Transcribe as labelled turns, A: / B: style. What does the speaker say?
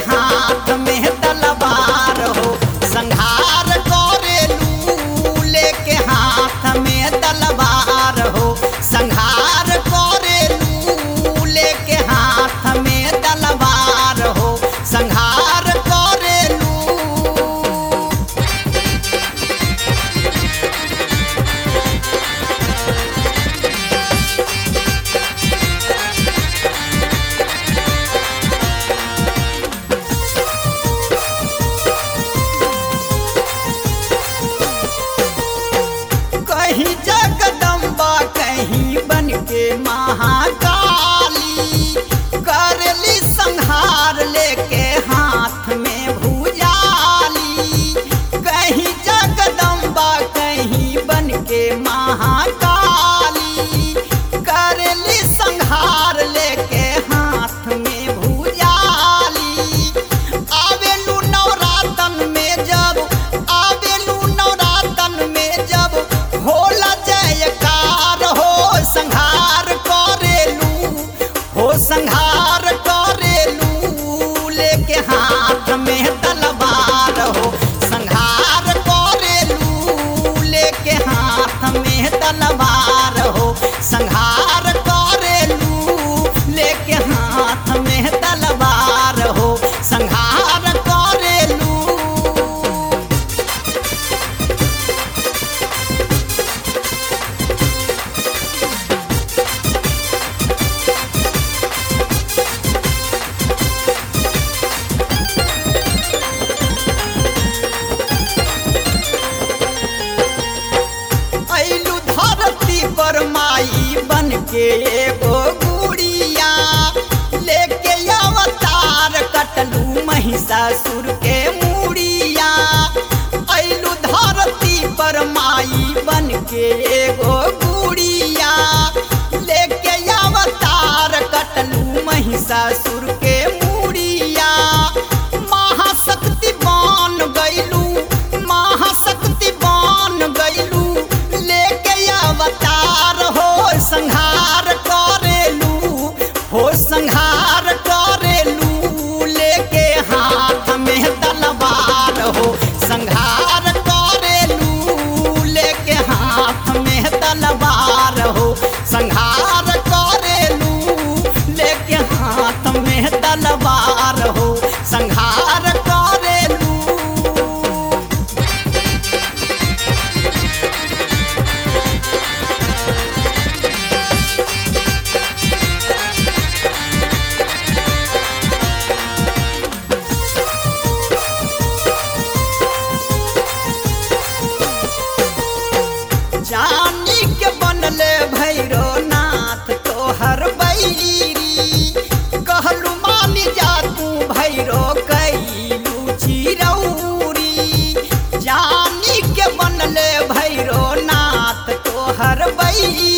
A: हाथ में तलवार हो संहार करेलू लेके हाथ में तलवार हो संहार करेलू लेके हाथ में तलवार हो संहार करेलू कहीं जगदम्बा कहीं बन के महाकाली करली संहार लेके हाथ में भुजाली कहीं जगदम्बा कहीं बन के महाकाली करली संहार लेके हाथ में भुजाली आवेलू नवरातन में जब आवेलू नवरातन में जब होला जयकार हो संहार करेलू हो संहार करेलू लेके हाथ में तलवार हो संहार करेलू लेके हाथ में तलवार हो संहार करेलू लेके हाथ में तलवार हो संहार करेलू ऐलू धरती पर माई बन के एगो गुड़िया लेके अवतार कटलू महिषासुर के मुड़िया ऐलू धरती पर माई बन के एगो गुड़िया लेके अवतार कटलू महिषासुर के मुड़िया महाशक्ति बन गैलू महाशक्ति बन गैलू लेके अवतार हो संहार करेलू हो संहार करेलू लेके हाथ में तलवार हो संहार करेलू लेके हाथ में तलवार हो संहार करेलू लेके हाथ में तलवार हो संहार करेलू जानी के बनले भैरो नाथ तोहर बैरी कहलू मानी जा तू भैरो कैलू चिरौरी जानी के बनले भैरो नाथ तोहर बैरी